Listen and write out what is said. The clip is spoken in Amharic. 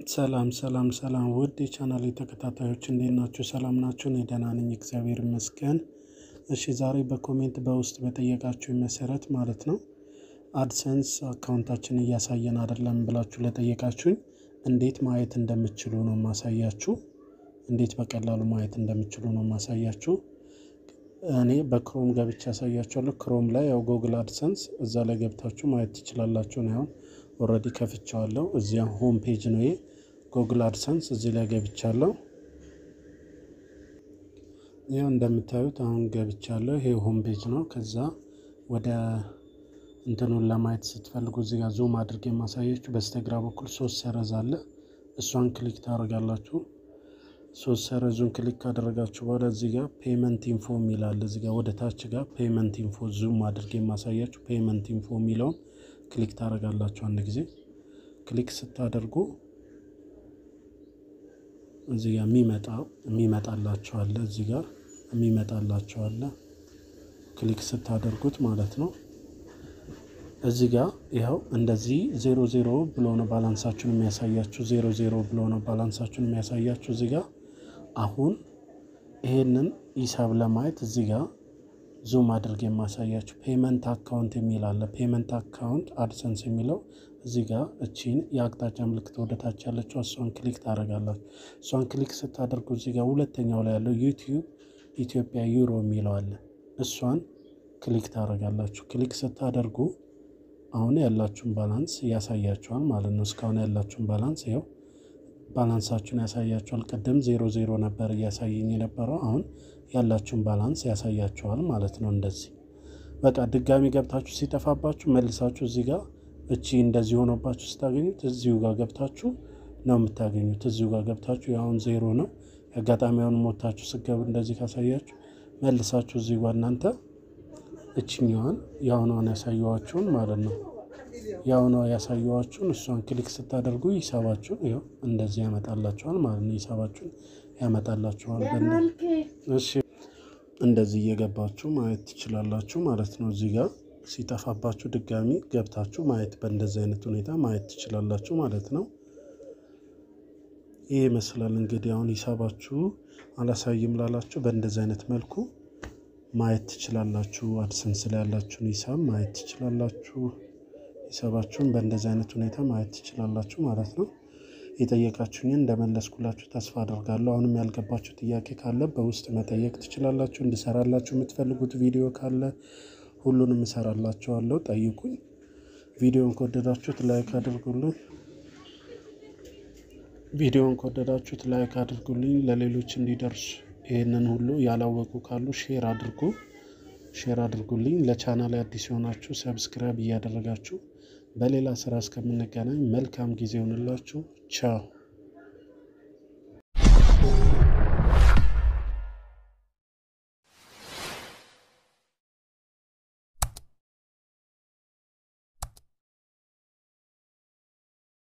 ሰላም ሰላም ሰላም ውድ የቻናል ተከታታዮች እንዴት ናችሁ? ሰላም ናችሁ? እኔ ደህና ነኝ፣ እግዚአብሔር ይመስገን። እሺ ዛሬ በኮሜንት በውስጥ በጠየቃችሁ መሰረት ማለት ነው አድሰንስ አካውንታችን እያሳየን አይደለም ብላችሁ ለጠየቃችሁኝ እንዴት ማየት እንደምችሉ ነው ማሳያችሁ። እንዴት በቀላሉ ማየት እንደምችሉ ነው ማሳያችሁ። እኔ በክሮም ገብቼ ያሳያችኋለሁ። ክሮም ላይ ያው ጎግል አድሰንስ እዛ ላይ ገብታችሁ ማየት ትችላላችሁ። ነው አሁን ኦልሬዲ ከፍቼዋለሁ። እዚያ ሆም ፔጅ ነው ይሄ ጎግል አድሰንስ እዚህ ላይ ገብቻለሁ። ይኸው እንደምታዩት አሁን ገብቻለሁ። ይሄ ሆም ፔጅ ነው። ከዛ ወደ እንትኑን ለማየት ስትፈልጉ እዚህ ጋር ዙም አድርጌ የማሳያችሁ በስተግራ በኩል ሶስት ሰረዝ አለ። እሷን ክሊክ ታደርጋላችሁ። ሶስት ሰረዙን ክሊክ ካደረጋችሁ በኋላ እዚህ ጋር ፔመንት ኢንፎ የሚላል እዚህ ጋር ወደ ታች ጋር ፔመንት ኢንፎ ዙም አድርጌ የማሳያችሁ ፔመንት ኢንፎ የሚለውን ክሊክ ታደርጋላችሁ። አንድ ጊዜ ክሊክ ስታደርጉ እዚህ ጋር የሚመጣ የሚመጣላችሁ አለ እዚህ ጋር የሚመጣላችሁ አለ ክሊክ ስታደርጉት ማለት ነው። እዚህ ጋር ይኸው እንደዚህ ዜሮ ዜሮ ብሎ ነው ባላንሳችሁን የሚያሳያችሁ። ዜሮ ዜሮ ብሎ ነው ባላንሳችሁን የሚያሳያችሁ። እዚህ ጋር አሁን ይሄንን ሂሳብ ለማየት እዚህ ጋር ዙም አድርግ የማሳያችሁ ፔመንት አካውንት የሚል አለ። ፔመንት አካውንት አድሰንስ የሚለው እዚህ ጋር እቺን የአቅጣጫ ምልክት ወደታች ያለችው እሷን ክሊክ ታደርጋላችሁ። እሷን ክሊክ ስታደርጉ እዚህ ጋር ሁለተኛው ላይ ያለው ዩቲዩብ ኢትዮጵያ ዩሮ የሚለው አለ። እሷን ክሊክ ታደርጋላችሁ። ክሊክ ስታደርጉ አሁን ያላችሁን ባላንስ ያሳያችኋል ማለት ነው። እስካሁን ያላችሁን ባላንስ ይኸው ባላንሳችሁን ያሳያችኋል። ቅድም ዜሮ ዜሮ ነበር እያሳየኝ የነበረው አሁን ያላችሁን ባላንስ ያሳያችኋል ማለት ነው። እንደዚህ በቃ ድጋሚ ገብታችሁ ሲጠፋባችሁ መልሳችሁ እዚህ ጋር እቺ እንደዚህ ሆኖባችሁ ስታገኙት እዚሁ ጋር ገብታችሁ ነው የምታገኙት። እዚሁ ጋር ገብታችሁ አሁን ዜሮ ነው አጋጣሚ አሁን ሞታችሁ ስገቡ እንደዚህ ካሳያችሁ መልሳችሁ እዚሁ ጋር እናንተ እችኛዋን የአሁኗን ያሳየዋችሁን ማለት ነው የአሁኗ ያሳየዋችሁን እሷን ክሊክ ስታደርጉ ሂሳባችሁን ይኸው እንደዚህ ያመጣላችኋል ማለት ነው። ሂሳባችሁን ያመጣላችኋል። እሺ እንደዚህ እየገባችሁ ማየት ትችላላችሁ ማለት ነው። እዚህ ጋር ሲጠፋባችሁ ድጋሚ ገብታችሁ ማየት በእንደዚህ አይነት ሁኔታ ማየት ትችላላችሁ ማለት ነው። ይህ ይመስላል እንግዲህ አሁን ሂሳባችሁ አላሳይም ላላችሁ በእንደዚህ አይነት መልኩ ማየት ትችላላችሁ። አድሰንስ ላይ ያላችሁን ሂሳብ ማየት ትችላላችሁ። ሂሳባችሁን በእንደዚህ አይነት ሁኔታ ማየት ትችላላችሁ ማለት ነው። የጠየቃችሁኝን እንደመለስኩላችሁ ተስፋ አደርጋለሁ። አሁንም ያልገባችሁ ጥያቄ ካለ በውስጥ መጠየቅ ትችላላችሁ። እንድሰራላችሁ የምትፈልጉት ቪዲዮ ካለ ሁሉንም እሰራላችኋለሁ። ጠይቁኝ። ቪዲዮን ከወደዳችሁት ላይክ አድርጉልኝ። ቪዲዮን ከወደዳችሁት ላይክ አድርጉልኝ ለሌሎች እንዲደርሱ ይህንን ሁሉ ያላወቁ ካሉ ሼር አድርጉ ሼር አድርጉልኝ። ለቻናል አዲስ የሆናችሁ ሰብስክራይብ እያደረጋችሁ በሌላ ስራ እስከምንገናኝ መልካም ጊዜ ይሆንላችሁ። ቻው